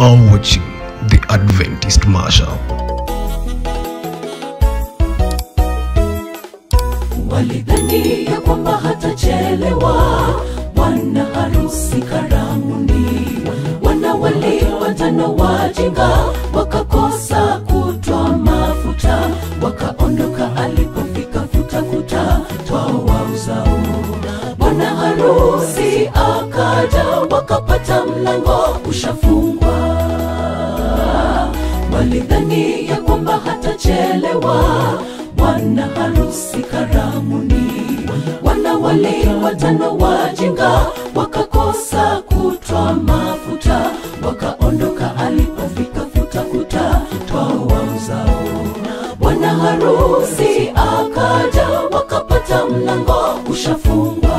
are watching the Adventist Mashup. walidhani ya kwamba hatachelewa bwana harusi karamuni wanawali watano wajinga wakakosa kutwa mafuta wakaondoka alipofika futafuta twao wauzao bwana harusi akaja wakapata mlango ushafungwa walidhani ya kwamba hatachelewa bwana harusi karamuni wanawali watano wajinga wakakosa kutwa mafuta wakaondoka alipofika futafuta twao wauzao bwana harusi akaja wakapata mlango ushafungwa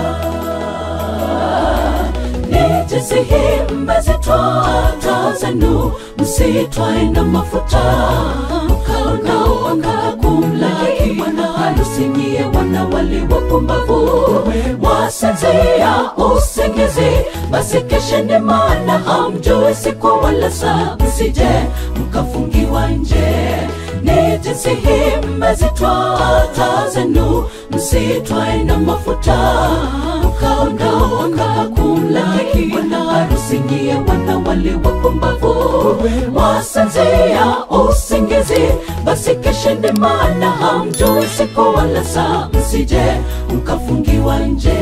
ni jinsi hii mmezitoa taa zenu msitwae na mafuta mkaonao wakakumlaki bwana harusi nyie wanawali wapumbavu wasinzia usingizi basi kesheni maana hamjui siku wala saa msije mkafungiwa nje ni jinsi hii mmezitoa taa zenu msitwae na mafuta mkaondoka kumlaki bwana harusi nyie wanawali wapumbavu wasinzia usingizi basi kesheni maana hamjui siku wala saa msije mkafungiwa nje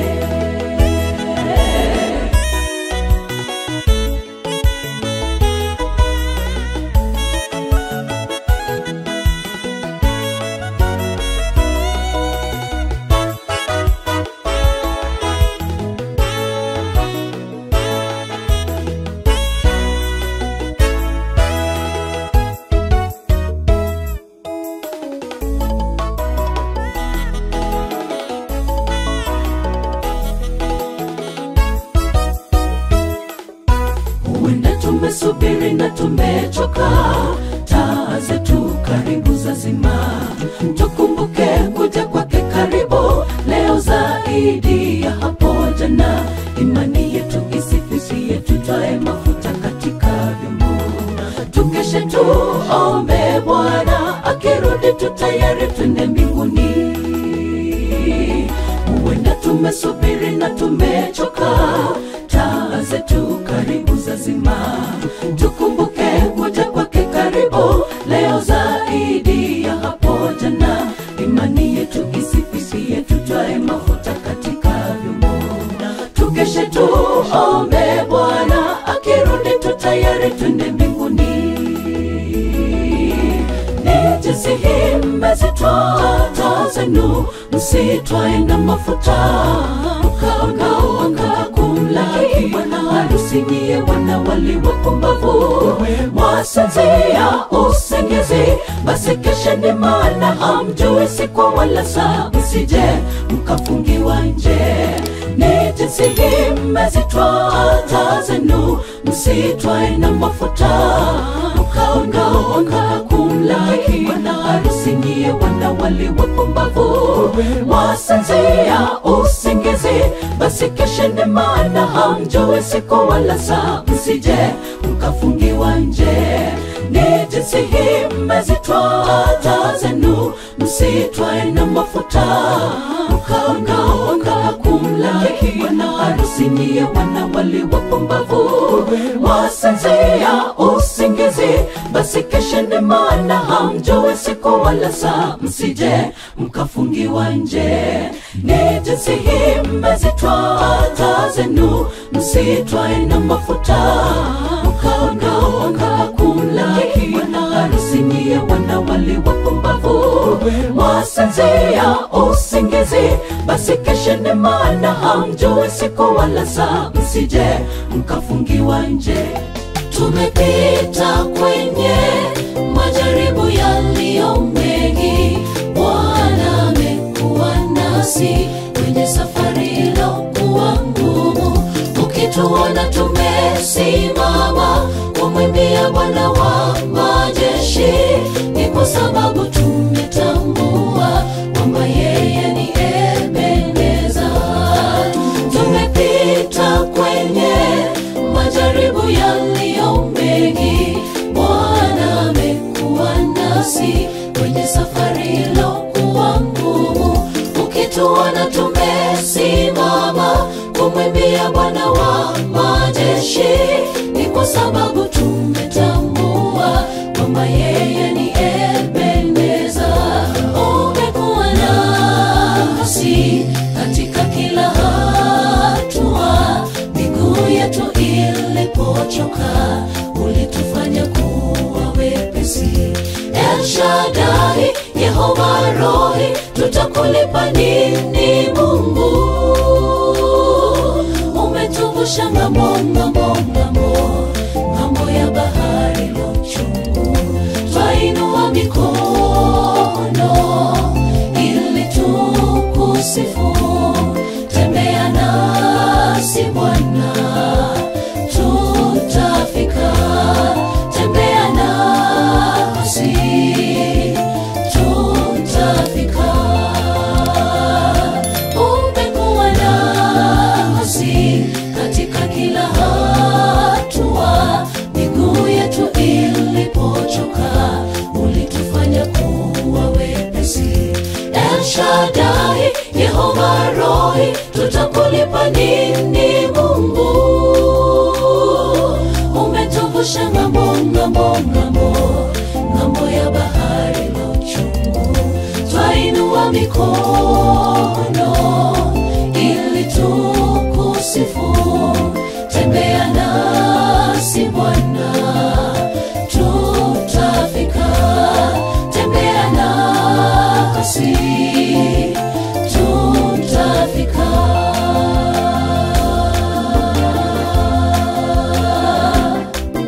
huenda tumesubiri na tumechoka taa zetu karibu za zima tukumbuke kuja kwake karibu leo zaidi ya hapo jana imani yetu isifisie tutwae mafuta katika vyombo tukeshe tuombe bwana akirudi tu tayari twende mbinguni huenda tumesubiri na tumechoka taa zetu karibu za zima tukumbuke kuja kwake karibu leo zaidi ya hapo jana imani yetu isififie tutwae mafuta katika vyombo tukeshe tuombe bwana akirudi tu tayari twende mbinguni ni jinsi hii mmezitoa taa zenu msitwae na mafuta mkaongaonga kumlaki bwana harusi nyie wanawali wapumbavu mwasinzia usingizi basi kesheni maana hamjui siku wala saa msije mkafungiwa nje ni jinsi hii mmezitoa taa zenu msitwae na mafuta mkaongaonga kumlaki bwana harusi nyie wanawali wapumbavu wasinzia usingizi basi kesheni maana hamjui siku wala saa msije mkafungiwa nje ni jinsi hii mmezitoa taa zenu msitwae na mafuta mkaongaonga kumlaki bwana harusi nyie wanawali wapumbavu wasinzia usingizi basi kesheni maana hamjui siku wala saa msije mkafungiwa nje ni jinsi hii mmezitoa taa zenu msitwae na mafuta mkaongaonga kumlaki bwana harusi nyie wanawali wapumbavu wasinzia usingizi basi kesheni maana hamjui siku wala saa msije mkafungiwa nje tumepita kwenye majaribu yaliyo mengi bwana amekuwa nasi kwenye safari ilokuwa ngumu ukituona tumesimama kumwimbia bwana wa majeshi ni kwa sababu tumetambua kwamba yeye ni ebeneza tumepita kwenye majaribu yaliyo mengi jeshi ni kwa sababu tumetambua kwamba yeye ni Ebeneza. Umekuwa nasi katika kila hatua, miguu yetu ilipochoka, ulitufanya kuwa wepesi. El Shaddai, Yehova Rohi, tutakulipa nini Mungu? Umetuvusha ng'ambo, ng'ambo, ng'ambo, ng'ambo ya bahari lo chungu, twainua mikono ili tukusifu. Tembea nasi Bwana, tutafika. Tembea nasi, tutafika. Umekuwa nasi katika kila hatua, miguu yetu ilipochoka, ulitufanya kuwa wepesi. El Shaddai, Yehova Rohi, tutakulipa nini Mungu? Umetuvusha ng'ambo, ng'ambo, ng'ambo, ng'ambo ya bahari lo chungu, twainua mikono ili tukusifu. Tembea nasi Bwana, tutafika. Tembea nasi, tutafika.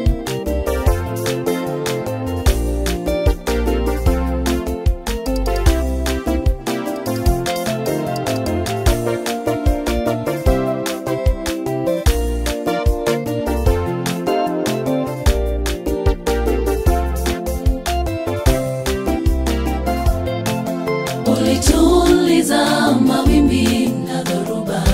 ulituliza mawimbi na dhoruba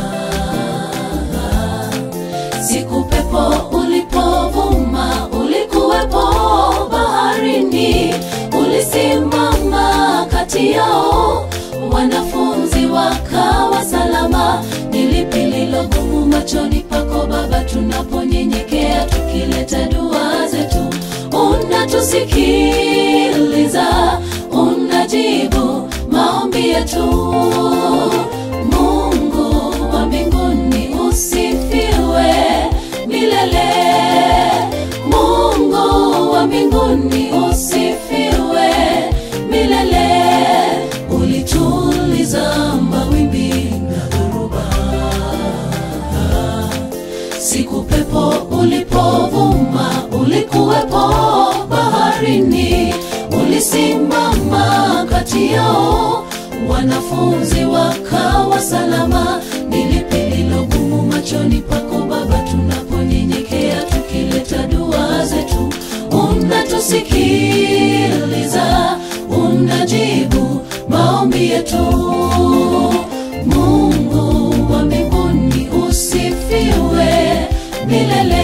siku pepo ulipovuma ulikuwepo baharini ulisimama kati yao wanafunzi wakawa salama ni lipi lilo gumu machoni pako baba tunaponyenyekea tukileta dua zetu unatusikiliza unajibu maombi yetu mungu wa mbinguni usifiwe milele mungu wa mbinguni usifiwe milele ulituliza mawimbi na dhoruba siku pepo ulipovuma ulikuwepo baharini ulisimama kati yao wanafunzi wakawa salama ni lipi lilo gumu machoni pako baba tunaponyenyekea tukileta dua zetu unatusikiliza unajibu maombi yetu mungu wa mbinguni usifiwe milele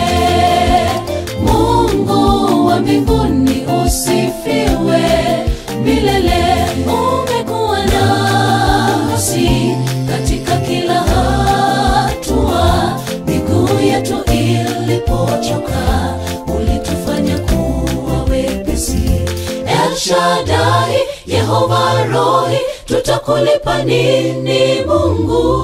mungu wa mbinguni usifiwe milele umekuwa nasi katika kila hatua miguu yetu ilipochoka ulitufanya kuwa wepesi El Shaddai, Yehova Rohi, tutakulipa nini Mungu?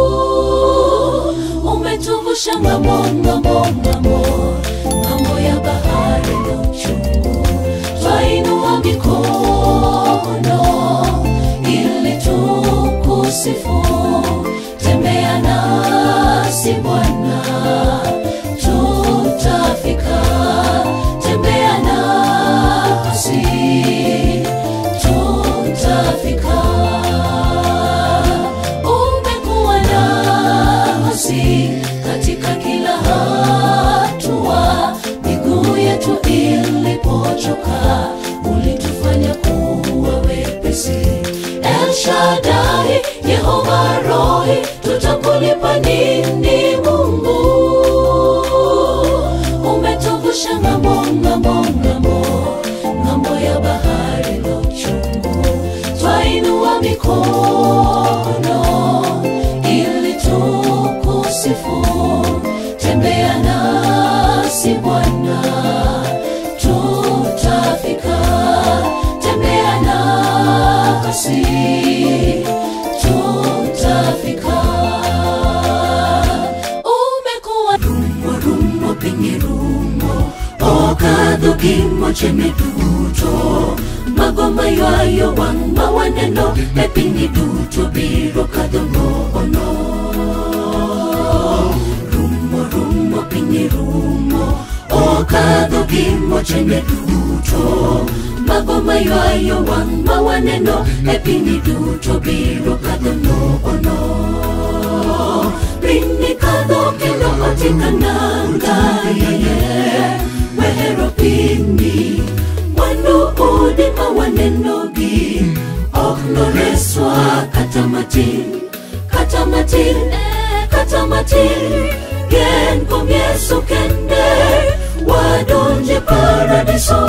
Umetuvusha ng'ambo, ng'ambo, ng'ambo, ng'ambo ya bahari na uchungu, twainua mikono ili tukusifu. Tembea nasi Bwana, tutafika. Tembea nasi, tutafika. Umekuwa nasi katika kila hatua, miguu yetu ilipochoka, ulitufanya kuwa wepesi. El Shaddai, Yehova Rohi, tutakulipa nini Mungu? Umetuvusha ng'ambo, ng'ambo, ng'ambo, ng'ambo ya bahari lo chungu, twainua mikono ili tukusifu. Tembea na gimo cheme duto mago maywayo wang' ma waneno e pinyni duto biro kadho nono rumo rumo piny rumo okadho gimo cheme duto mago maywayo wang' ma waneno e pinyni duto biro kadho nono pinyni kadho kendo otika nanga yeye wehero pinyni mwandu udi ma wanenogi ok noreswa kata matin kata matin eh, kata matin gen kuom yesu kende wadonje paradiso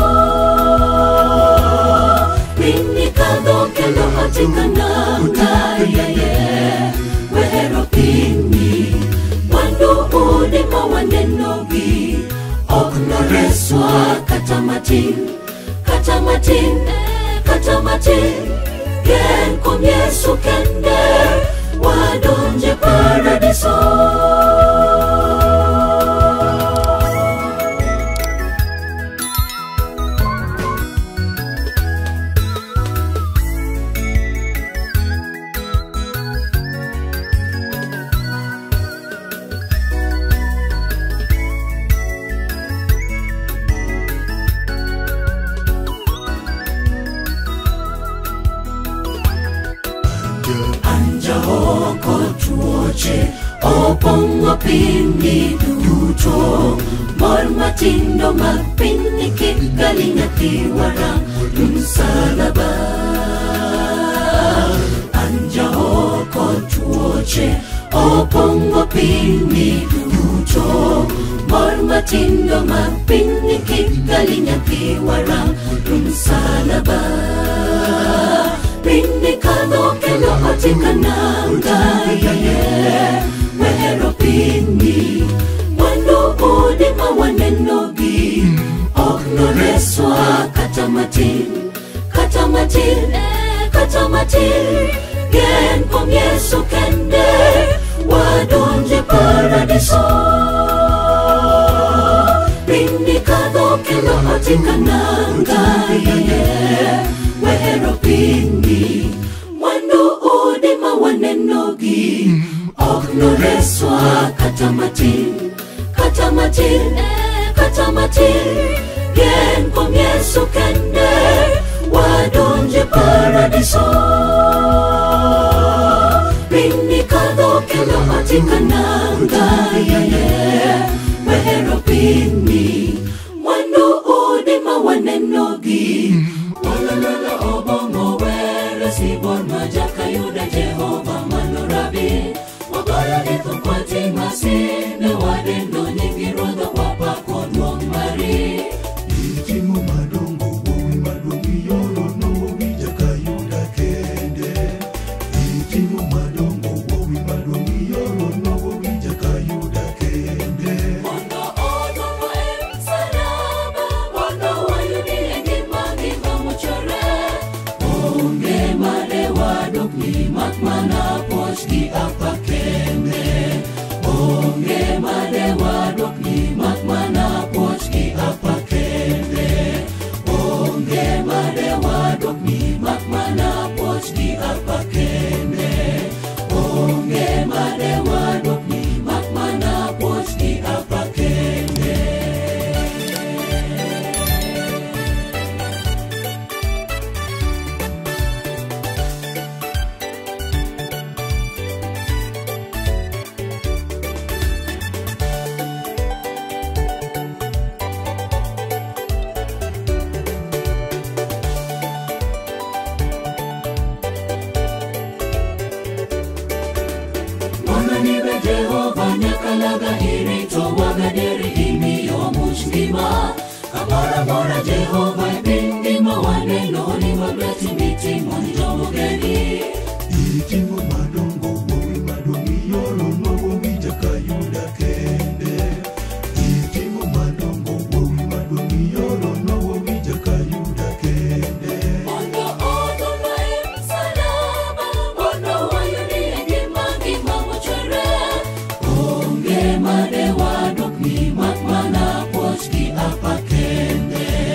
pinyni kadho kendo otika nanga yeye wehero pinyni mwandu udi ma wanenogi ok noreswa kata matin kata matin eh, kata matin gen kuom yesu kende wadonje paradiso anja oko tuoche opong'o pinyni duto mor matindo mag pinyni kik gali nyathi warang' msalaba anja oko tuoche opong'o pinyni duto mor matindo mag pinyni kik gali nyathi warang' msalaba pinyni kadho kendo otika nanga yeye wehero pinyni mwandu udi ma wanenogi ok noreswa kata matin kata matin eh, kata matin gen kuom yesu kende wadonje paradiso pinyni kadho kendo otika nanga yeye wehero pinyni mwandu udi ma wanenogi ok noreswa kata matin kata matin eh, kata matin gen kuom yesu kende wadonje paradiso pinyni kadho kendo otika nanga yeye wehero pinyni mwandu udi ma wanenogi Olololo obongo were sibon majakayuda Jehova manorabi Wagoyo gi thukwati masine wadendo nyingi ruodho wapako duong' mari Itimo madongo wuowi maduong' ioro nowowi jakayuda kende Itimo madongo wuowi maduong' ioro nowowi jakayuda kende Mondo odongo e msalaba Mondo wayudi e ngima ngima mochore Onge mane wadokni mak mana poch gi apa kende Onge mane wadokni mak mana poch gi apa kende Onge mane wadokni mak mana poch gi apa kende Onge mane wadokni mak mana poch gi apa kende mondo nibe jehova nyakalaga irito wagaderi imiyo much ngima kamoro amora jehova e piny ngima waneno ni magrati mitimo ni jomogeni Itimo madongo wuowi maduong' ioro nowowi jakayuda kende Itimo madongo wuowi maduong' ioro nowowi jakayuda kende mondo odongo e msalaba mondo wayudi e ngima ngima mochwere onge mane wadokni mak mana poch gi apa kende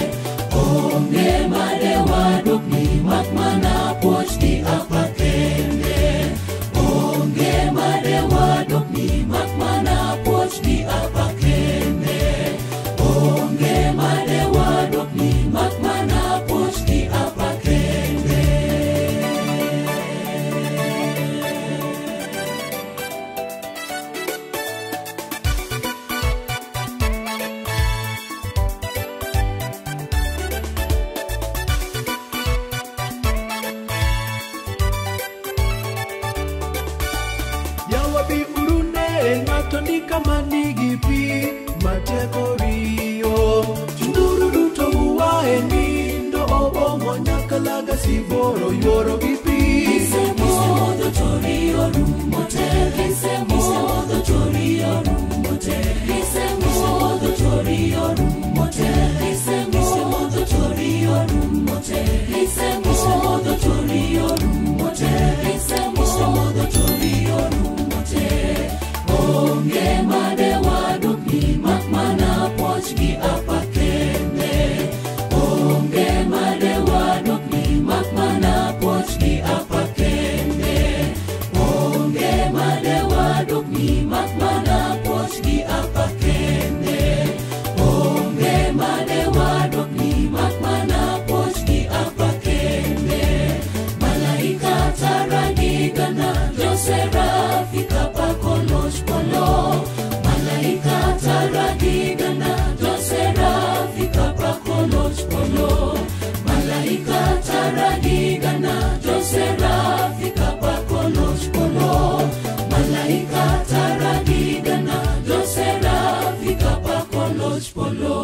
kama nigi pi mateko riyo chunduru duto uwae nindo obongo nyaka laga siboro yuoro gi pi Isemodho tori orumo te, isemodho tori orumo te, isemodho tori orumo te, isemodho tori orumo te, isemodho tori orumo te, isemodho tori orumo te. Onge made wadukni mak mana puoch gi apa kende. Onge made wadukni mak mana puoch gi apa kende. Onge made wadukni mak mana puoch gi apa kende. Onge made wadukni mak mana puoch gi apa kende. Malaika taragigana joserafi kapakoloch polo. Malaika taragigana joserafi kapakoloch polo. Malaika taragigana joserafi kapakoloch polo. Malaika taragigana joserafi kapakoloch polo.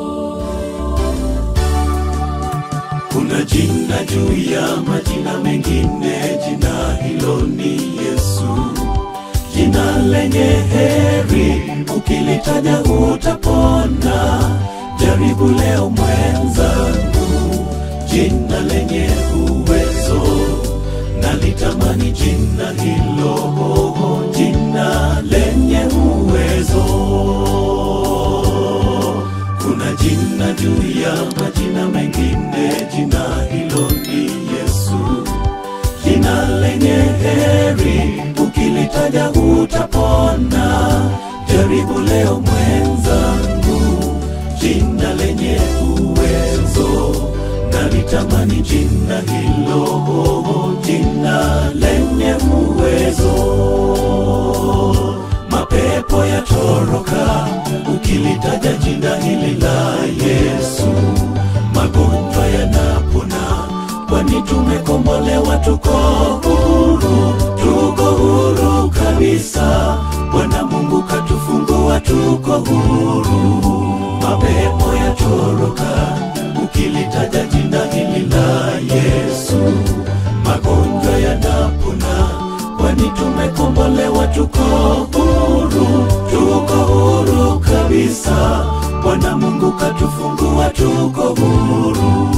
kuna jina juu ya majina mengine jina hilo ni yesu jina lenye heri ukilitaja utapona jaribu leo mwenzangu jina lenye uwezo nalitamani jina hilo jina lenye uwezo kuna jina juu ya majina mengine jina hilo ni yesu jina lenye heri ukilitaja utapona jaribu leo mwenzangu jina lenye uwezo nalitamani jina hilo jina lenye uwezo mapepo yatoroka ukilitaja jina hili la yesu magonjwa yanapona kwani tumekombolewa tuko huru tuko huru kabisa bwana mungu katufungua tuko huru mapepo yatoroka ukilitaja jina hili la yesu magonjwa yanapona kwani tumekombolewa tuko huru tuko huru kabisa bwana mungu katufungua tuko huru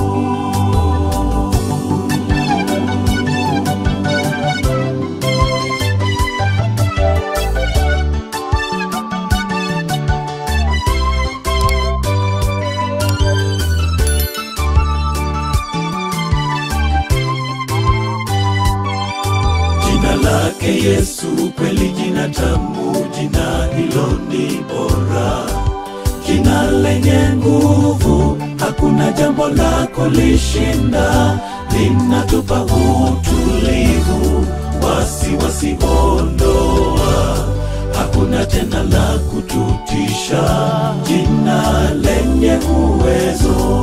jina lake yesu kweli jina tamu jina hilo ni bora jina lenye nguvu hakuna jambo la kulishinda linatupa utulivu wasi wasiondoa hakuna tena la kututisha jina lenye uwezo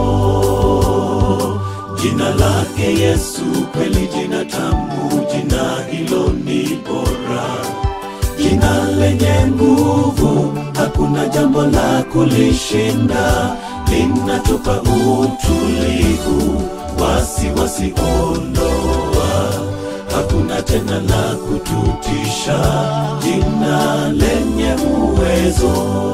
jina lake yesu kweli jina tamu jina hilo ni bora jina lenye nguvu hakuna jambo la kulishinda linatupa utulivu wasi wasiondoa hakuna tena la kututisha jina lenye uwezo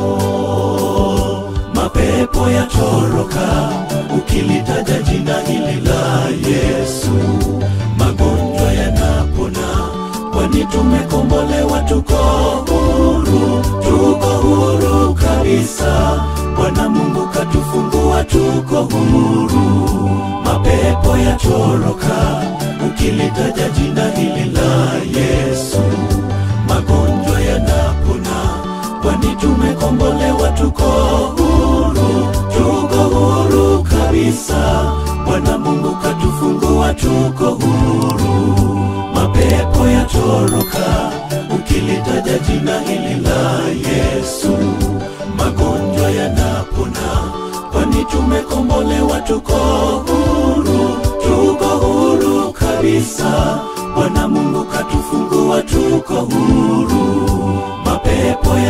mapepo yatoroka ukilitaja jina hili la yesu magonjwa yanapona kwani tumekombolewa tuko huru tuko huru kabisa bwana mungu katufungua tuko huru mapepo yatoroka ukilitaja jina hili la yesu magonjwa yanapona kwani tumekombolewa tuko huru tuko huru kabisa bwana mungu katufungua tuko huru mapepo yatoroka ukilitaja jina hili la yesu magonjwa yanapona kwani tumekombolewa tuko huru tuko huru kabisa bwana mungu katufungua tuko huru mapepo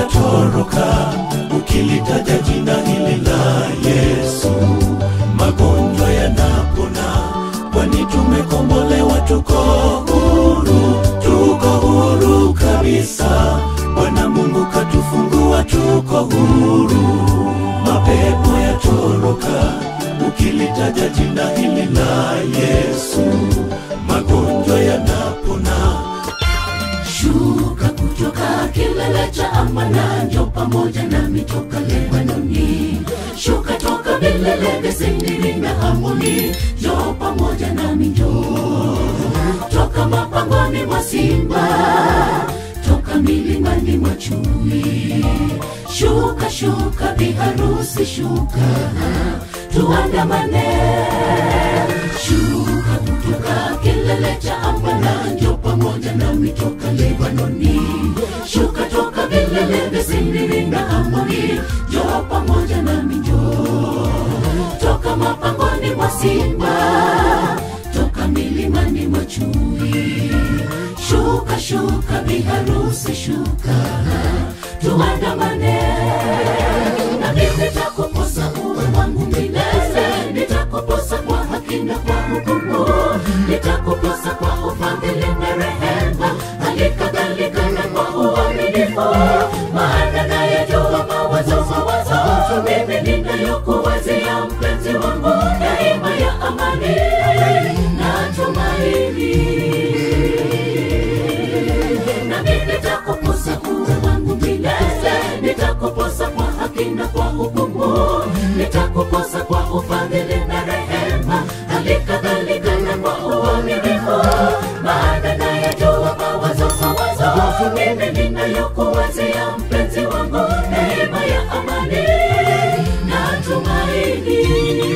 ukilitaja jina hili la Yesu, magonjwa yanapona, kwani tumekombolewa, tuko huru, tuko huru kabisa. Bwana Mungu katufungua, tuko huru, mapepo yatoroka, ukilitaja jina hili la Yesu, magonjwa yanapona. shuka kutoka kilele cha amana njo pamoja nami toka lebanoni shuka toka vilele vya sendiri na hamoni njo pamoja nami njo toka mapangoni mwa simba toka milimani mwa chui shuka shuka biharusi shuka tuandamane shuka kutoka kilele cha ambana njo pamoja nami toka lebanoni shuka toka vilele vya sindiri na amoni njo pamoja nami njo toka mapangoni mwa simba toka milimani mwa chui shuka shuka biharusi shuka tuandamane na mimi nitakuposa uwe wangu milele nitakuposa kwa haki na kwa hukumu nitakuposa kwa ufadhili na rehema hali kadhalika na kwa uaminifu maana nayajua mawazo mawazo mimi ninayokuwazia mpenzi wangu daima ya amani na tumaini nami nitakuposa uwe wangu milele nitakuposa kwa haki na kwa hukumu nitakuposa kwa ufadhili na rehema hali kadhalika na kwa uaminifu maana nayajua mawazo mawazo mimi ninayokuwazia mpenzi wangu neema ya amani na tumaini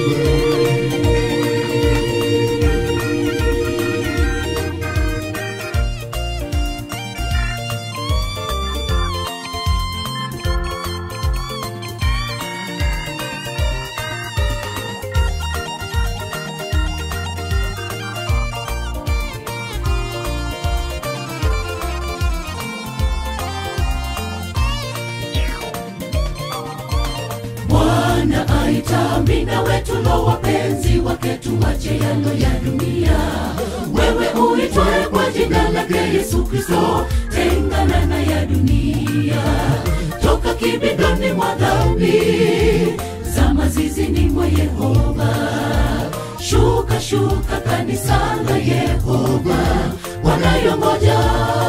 Bwana aita mina wetu lo wapenzi wake tuwache yalo ya dunia. Wewe uitwaye kwa jina lake Yesu Kristo, tengana na ya dunia, toka kibindoni mwa dhambi za mazizini mwa Yehova. Shuka shuka kanisa la Yehova, wanayongoja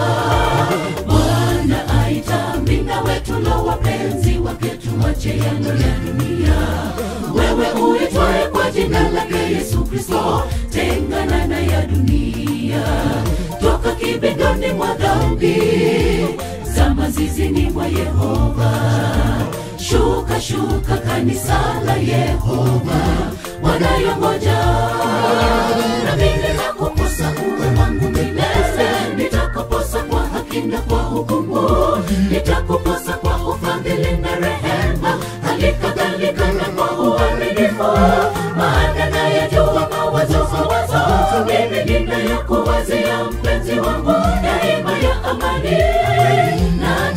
Bwana aita mina wetu lo wapenzi wake tuwache yalo ya dunia. Wewe uitwaye kwa jina lake Yesu Kristo, tengana na ya dunia, toka kibindoni mwa dhambi za mazizini mwa Yehova. Shuka shuka kanisa la Yehova, wanayongoja nami nitakuposa uwe wangu milele, nitakuposa kwa haki na kwa hukumu, nitakuposa kwa ufadhili na rehema, hali kadhalika na kwa uaminifu, maana nayajua mawazo mawazo mimi ninayokuwazia mpenzi wangu, daima ya amani na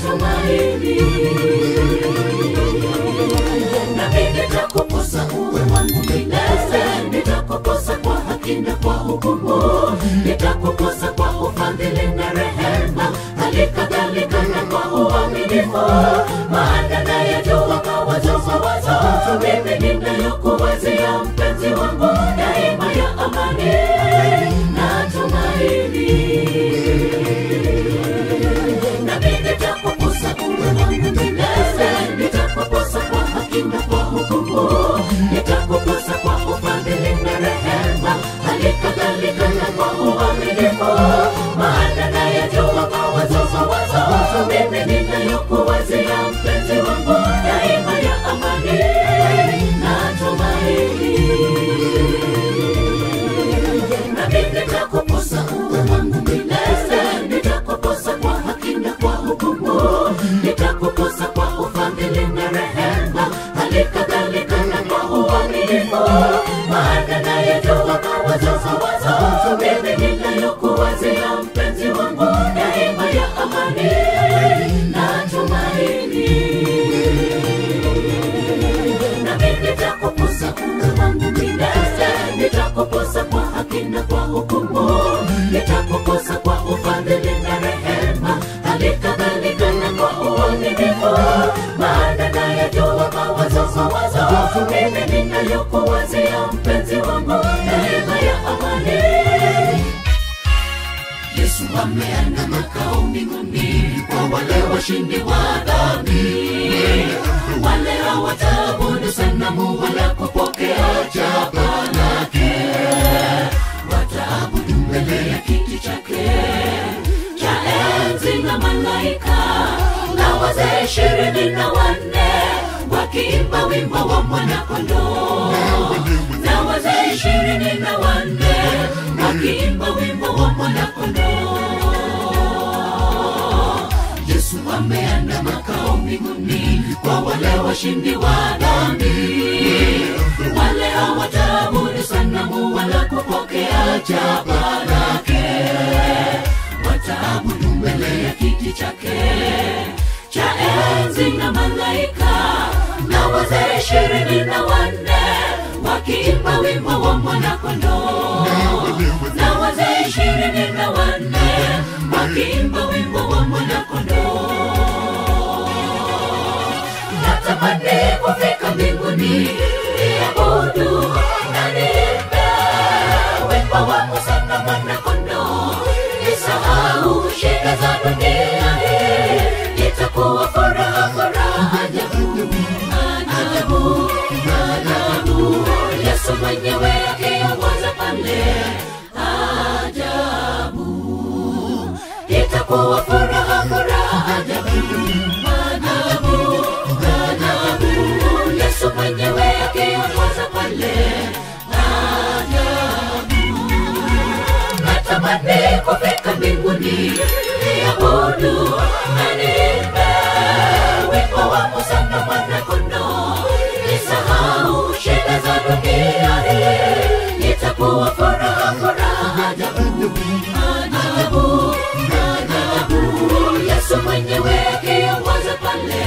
tumaini nami nitakuposa uwe wangu milele, nitakuposa kwa haki na kwa hukumu, nitakuposa kwa ufadhili na rehema, hali kadhalika na kwa uaminifu, maana nayajua mawazo mawazo mimi ninayokuwazia mpenzi wangu, daima ya amani na tumaini nami nitakuposa uwe wangu milele, nitakuposa kwa haki na kwa hukumu, nitakuposa kwa ufadhili na rehema, hali kadhalika na kwa uaminifu, maana nayajua mawazo mawazo mimi ninayokuwazia mpenzi wangu, daima ya amani na tumaini nami nitakuposa uwe wangu milele, nitakuposa kwa haki na kwa hukumu, nitakuposa kwa ufadhili na rehema, hali kadhalika na kwa uaminifu, maana nayajua mawazo mawazo mimi ninayokuwazia mpenzi wangu, daima ya amani na tumaini uaminifu maana nayajua mawazo mawazo mimi ninayokuwazia mpenzi wangu neema ya amani yesu ameanda makao mbinguni kwa wale washindi wa dhambi wale hawataabudu sanamu wala kupokea chapa lake wataabudu mbele ya kiti chake cha enzi na malaika na wazee ishirini na wanne wakiimba wimbo wa mwanakondoo na wazee ishirini na wanne wakiimba wimbo wa mwanakondoo yesu ameanda makao mbinguni kwa wale washindi wa dhambi wale hawataabudu sanamu wala kupokea chapa lake wataabudu mbele ya kiti chake cha enzi na malaika na wazee ishirini na wanne wakiimba wimbo wa mwanakondoo na wazee ishirini na wanne wakiimba wimbo wa mwanakondoo natamani kufika mbinguni niabudu na niimbe wimbo wa Musa na mwanakondoo nisahau shida za dunia hii itakuwa furaha furaha ajabu ajabu ajabu Yesu mwenyewe akiongoza pale ajabu itakuwa furaha furaha ajabu ajabu ajabu Yesu mwenyewe akiongoza pale ajabu natamani kufika mbinguni niabudu na niimbe wimbo wa Musa na mwanakondoo nisahau shida za dunia hii itakuwa furaha furaha ajabu ajabu ajabu Yesu mwenyewe akiongoza pale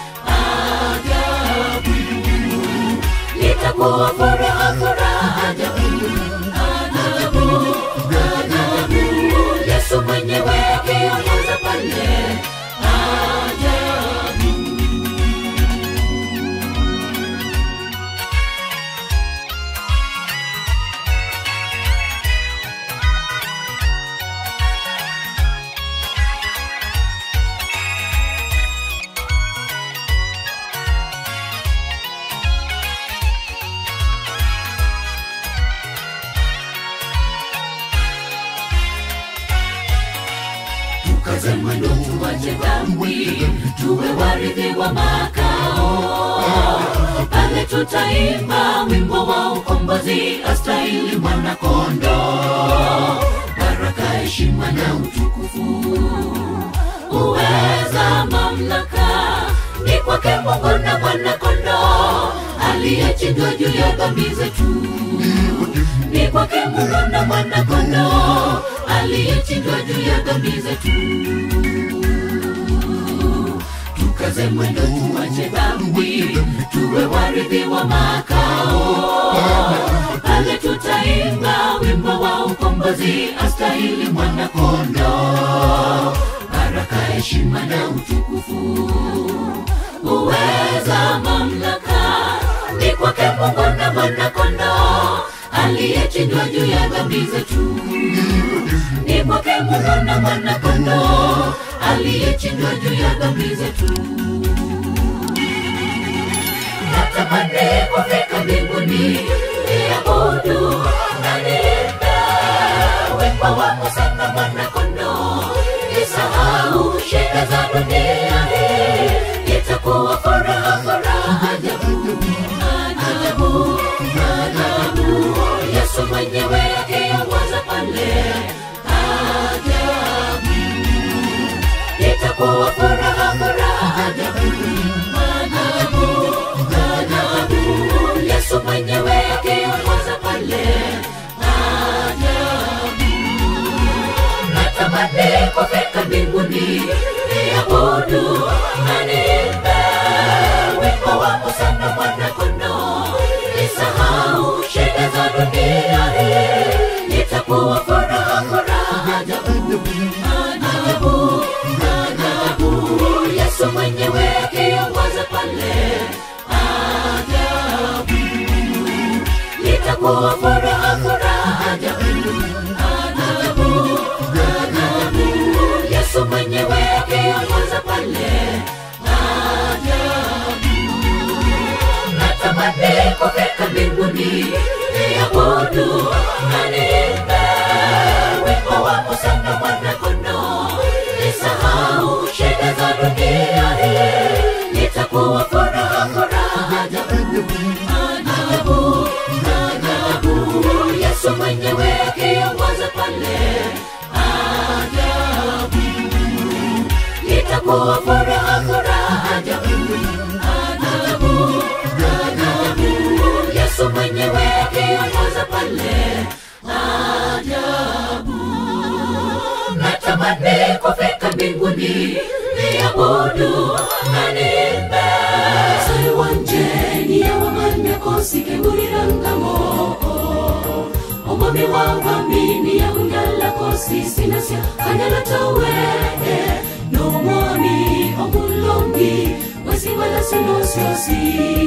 ajabu itakuwa furaha furaha ajabu ajabu ajabu Yesu mwenyewe akiongoza pale ajabu tukaze mwendo tuwache dhambi tuwe warithi wa makao pale tutaimba wimbo wa ukombozi astahili mwanakondo baraka heshima na utukufu uweza mamlaka ni kwake mungu na mwanakondo aliyechinjwa juu ya dhambi zetu ni kwake mungu na mwanakondo aliyechinjwa juu ya dhambi zetu tukaze mwendo tuache dhambi tuwe warithi wa makao pale tutaimba wimbo wa ukombozi astahili mwanakondo baraka heshima na utukufu uweza mamlaka ni kwake mungu na mwanakondo aliyechinjwa juu ya dhambi zetu ni kwake mungu na mwanakondo aliyechinjwa juu ya dhambi zetu natamani kufika mbinguni niabudu na niimbe wimbo wa Musa na mwanakondo nisahau shida za dunia hii itakuwa furaha furaha ajabu ajabu ajabu Yesu mwenyewe akiongoza pale ajabu itakuwa furaha furaha ajabu ajabu ajabu Yesu mwenyewe akiongoza pale ajabu natamani kufika mbinguni niabudu na niimbe wimbo wa Musa na mwanakondo nisahau shida za dunia hii itakuwa furaha furaha ajabu ajabu ajabu Yesu mwenyewe akiongoza pale ajabu litakuwa furaha furaha ajabu ajabu ajabu yesu mwenyewe akiongoza pale ajabu natamani kufika mbinguni niabudu na niimbe wimbo wa Musa na mwana-kondoo nisahau shida za dunia hii nitakuwa furaha furaha ajabu ajabu ajabu yesu mwenyewe akiongoza pale ajabu itakuwa furaha furaha ajabu ajabu ajabu yesu mwenyewe akiongoza pale ajabu natamani kufika mbinguni niabudu na niimbe saiwanjeni yawamanyakosikemburirangamo omomi wavamini yaungalakosisinasya kanyalatowe nomwami omulongi wesiwalasinosiyosi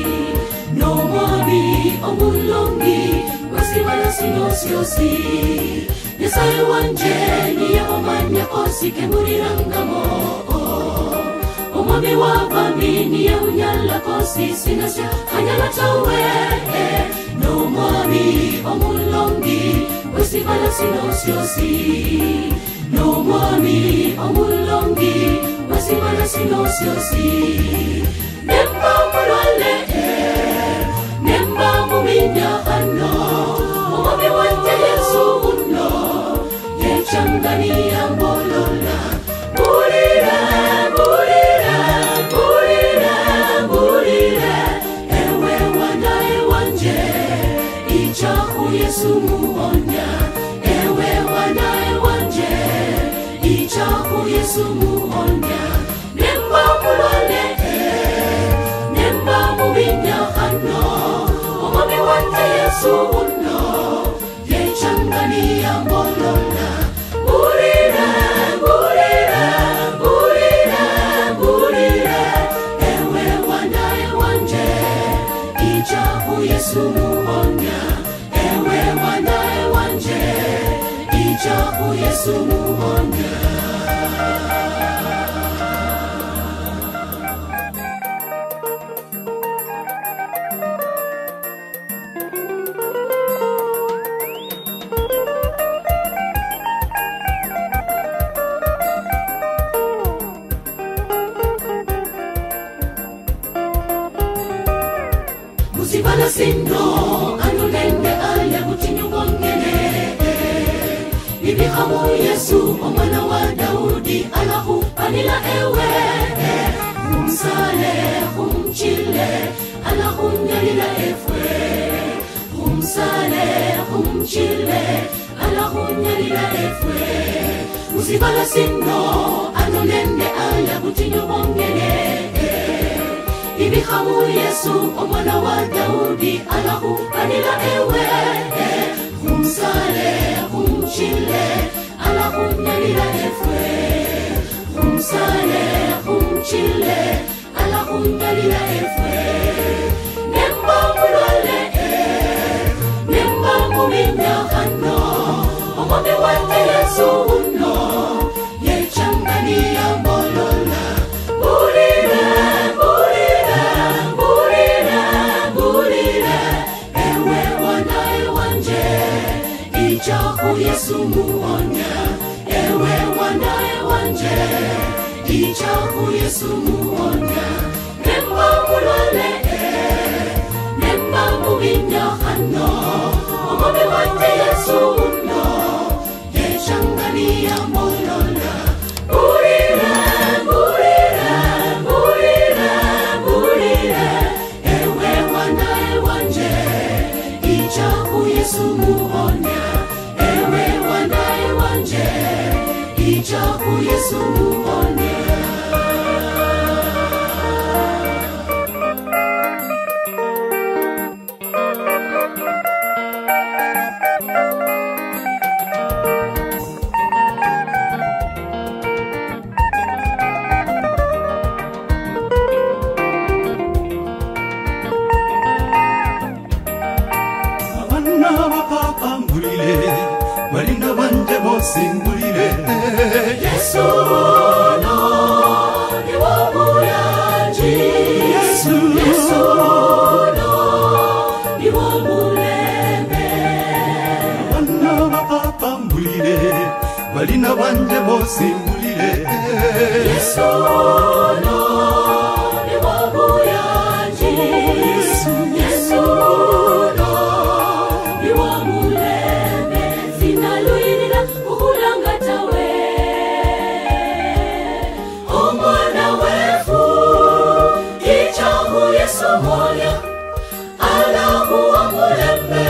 nomwami omulongi wesiwalasinosiyosi nyasaye wanjeni yawamanyakosikemburirangamo omwami wavamini yaunyalakosisinasya kanyalatowe nomwami omulongi wesibalasinosyosi nomwami omulongi wesibalasinosyosi nemba mulwale nemba muminyahano omwami wanje yesu uno yechangania mbolola bulira bulira bulira bulira ewe wanaye wanje ichaku yesu muonya ewe wanaye wanje ichaku yesu muonya nemba mulole nemba mubinyahano omwami wanje yesu uno yechangania mbolola bulira bulira bulira bulira ewe wanaye wanje ichaku yesu muonya ewe wanaye wanje ichaku yesu muonya musibala sino anulende ale butinyubongene ibihamu yesu omwana wa daudi alahu panila ewe humsale humchile alahunyalila efwe humsale humchile alahunyalila efwe musibala sino anulende ale butinyubongene ibihamu yesu omwana wa daudi alahu anila ewe humsale humchile alahunyalila efwe humsale humchile alahunyalila efwe nemba mulole nemba muminyahano omwami wanje yesu uno yechangania mbolola bulira bulira bulira bulira ewe wanaye wanje ichaku yesu muonya ewe wanaye wanje ichaku yesu muonya nemba mulole nemba mubinyahano omwami wanje yesu uno yechangania mbolola bulira bulira bulira bulira ewe wanaye wanje ichaku yesu muonya ewe wanaye wanje ichaku yesu muonya bosimbulire yesu no ni wamulanji yesu yesu no ni wamulembe bana bapapa mbulire balina banje bosimbulire yesu no ni wamulanji yesu no ni wamulembe sinalwirira ukulangatawe omwana wefu ichahu yesu moya alakuwa mulembe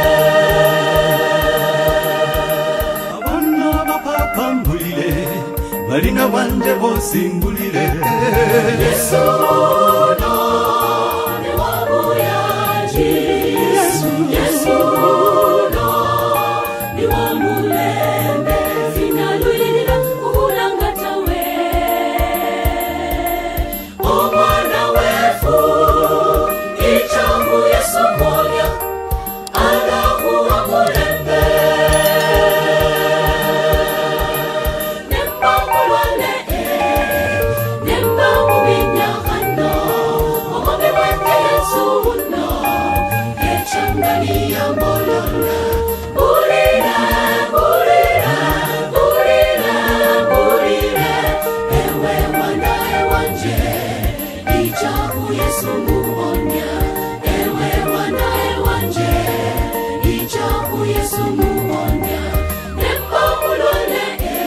abana bapapa mbulire balina banje bosimbulire yesu no ni wamuyaji yesu no ni wamulembe sinalwirira ukulangatawe omwana wefu ichahu yesu moya alakuwa mulembe nembangulwane nembangubinyahano omobe wete yesu uno echanganiya mbolona bulira bulira bulira bulira ewe mwanae wanje ichahu yesu muonya ewe mwanae wanje ichahu yesu muonya nembangulwane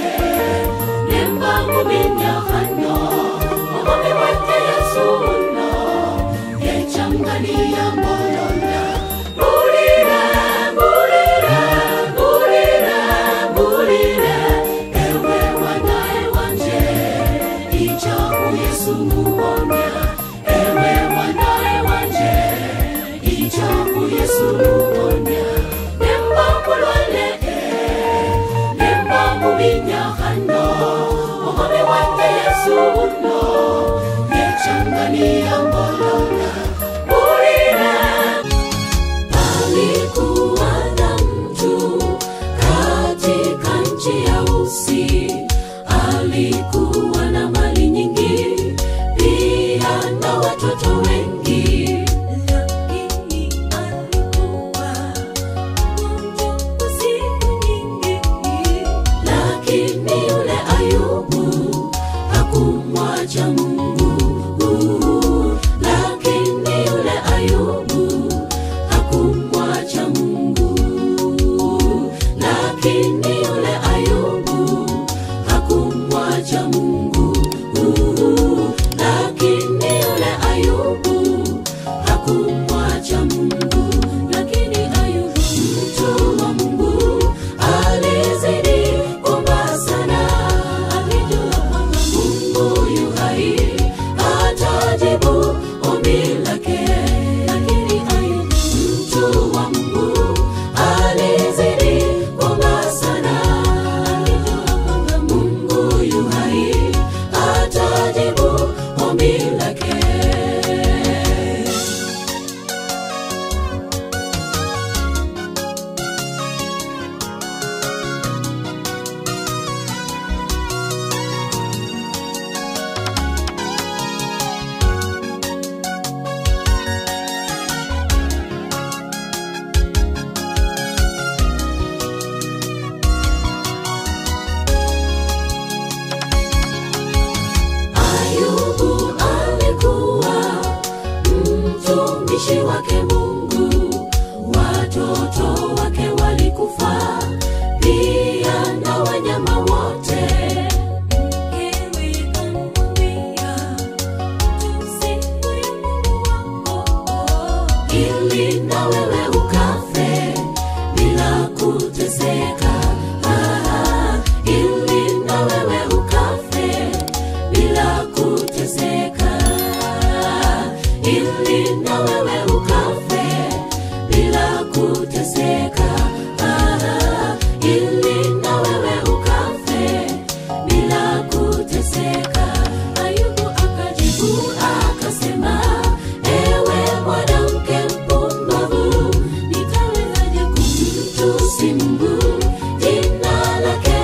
nembangubinyahano omobe wete yesu uno echanganiya mbolona bulira bulira bulira bulira ewe wanae wanje ichahu yesu muonya ewe wanae wanje ichahu yesu muonya nembakulwale nembamubinyahano omobe wate yesu uno yechangania mbolona bulira Alikuwa na mtu katika nchi ya Usi, alikuwa na mali nyingi, pia na watoto wengi, lakini alikuwa mgonjwa kwa siku nyingi. Lakini yule Ayubu hakumwacha Mungu, lakini yule Ayubu hakumwacha Mungu, lakini yule Ayubu hakumwacha Mungu, lakini yule Ayubu hakumwacha Mungu, lakini Ayubu mtu wa Mungu alizidi kuomba sana, alijua kwamba Mungu yu hai atajibu ombi lake, lakini Ayubu mtu wa Mungu alizidi kuomba sana, alijua kwamba Mungu yu hai atajibu ombi lake. Ayubu alikuwa mtumishi wake Mungu, watoto wake walikufa, pia na wanyama wote. Mkewe kamwambia, "Tusiwe Mungu wako, ili na wewe ukafe bila kuteseka, Ah, ili na wewe ukafe bila kuteseka, ili na wewe ukafe bila kuteseka, Ah, ili na wewe ukafe bila kuteseka. Ayubu akajibu akasema, ewe mwanamke mpumbavu, nitawezaje kumtusi Mungu? Jina lake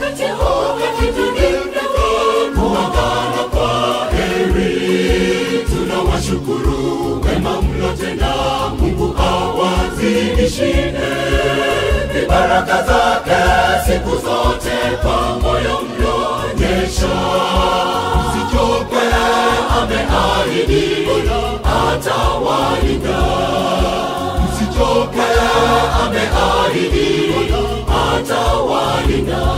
wakati huu hakitulinda kuagana kwa heri tunawashukuru wema mlotenda mungu awazidishie vibaraka zake siku zote kwa moyo mlionyesha msichoke ameahidi atawalinda msichoke ameahidi atawalinda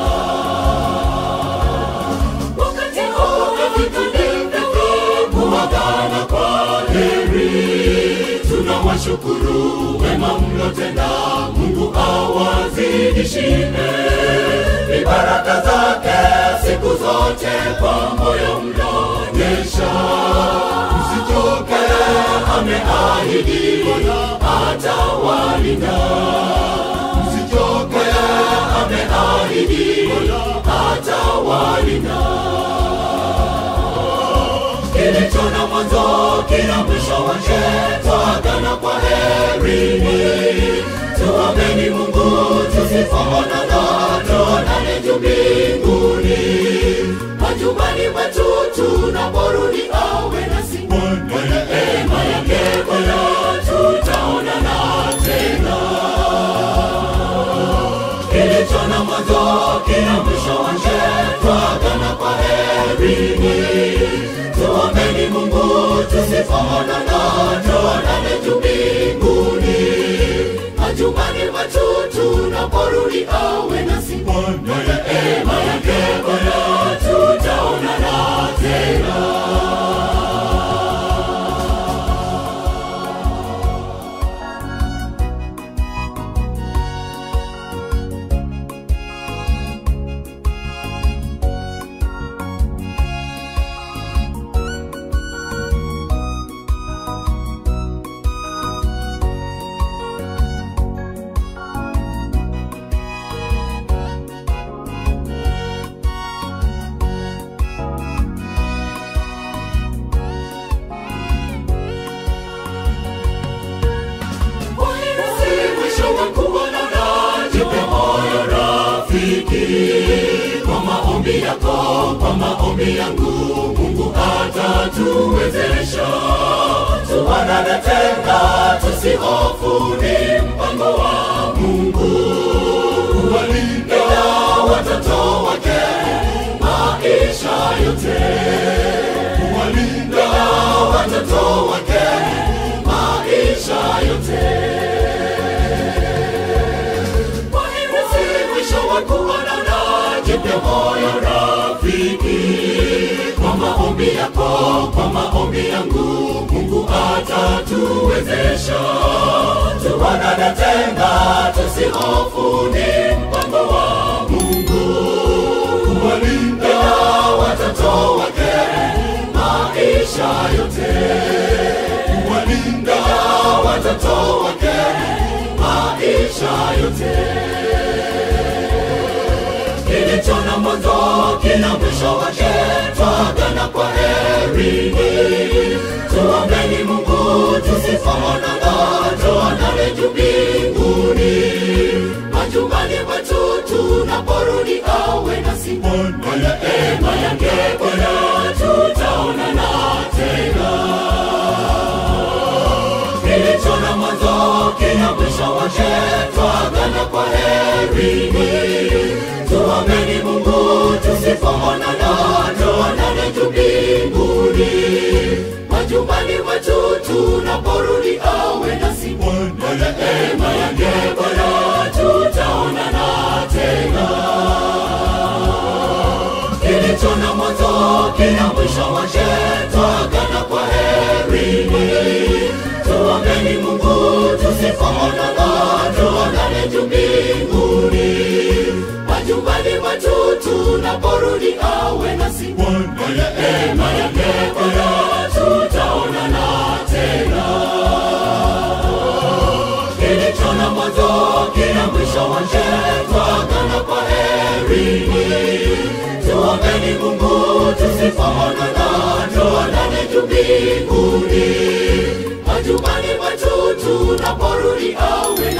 wakati huu hakitulinda kuagana kwa heri tunawashukuru wema mlotenda mungu awazidishie vibaraka zake siku zote kwa moyo mlonyesha msichoke ameahidi atawalinda msichoke ameahidi atawalinda kilicho na mwanzo kina mwisho wake twagana kwa herini tuombeni mungu tusifaonana tuonane juu mbinguni majumbani mwetu tunaporudi awe nasi kwa neema yake bwana tutaonana tena kilicho na mwanzo kina mwisho wake twagana kwa herini tuombeni mungu tusifaonana tuonane juu mbinguni majumbani mwetu tunaporudi awe nasi kwa neema yake bwana tutaonana tena Wahirisi mwisho wa kuonana, jipe moyo rafiki. Kwa maombi yako, kwa maombi yangu, Mungu atatuwezesha. Tuonane tena, tusihofu, ni mpango wa Mungu. Kuwalinda watoto wake maisha yote, kuwalinda watoto wake maisha yote. Wahimizi mwisho wa kuonana, jipe moyo rafiki. Kwa maombi yako, kwa maombi yangu, Mungu atatuwezesha. Tuonane tena, tusihofu, ni mpango wa Mungu. Kuwalinda watoto wake maisha yote kuwalinda watoto wake maisha yote. Kilicho na mwanzo kina mwisho wake, twagana kwa herini. Tuombeni Mungu tusifaonana, tuonane juu mbinguni. Majumbani mwetu tunaporudi awe nasi kwa neema yake Bwana tutaonana tena kilicho na mwanzo kina mwisho wake, twagana kwa herini. Tuombeni Mungu tusifaonana, tuonane juu mbinguni. Majumbani mwetu tunaporudi awe nasi kwa neema yake Bwana tutaonana tena kilicho na mwanzo kina mwisho wake, twagana kwa herini. Tuombeni Mungu tusifaonana, tuonane juu mbinguni. Majumbani mwetu tunaporudi awe nasi kwa neema yake Bwana tutaonana tena kilicho na mwanzo kina mwisho wake, twagana kwa herini. Tuombeni Mungu tusifaonana, tuonane juu mbinguni. Majumbani mwetu tunaporudi awe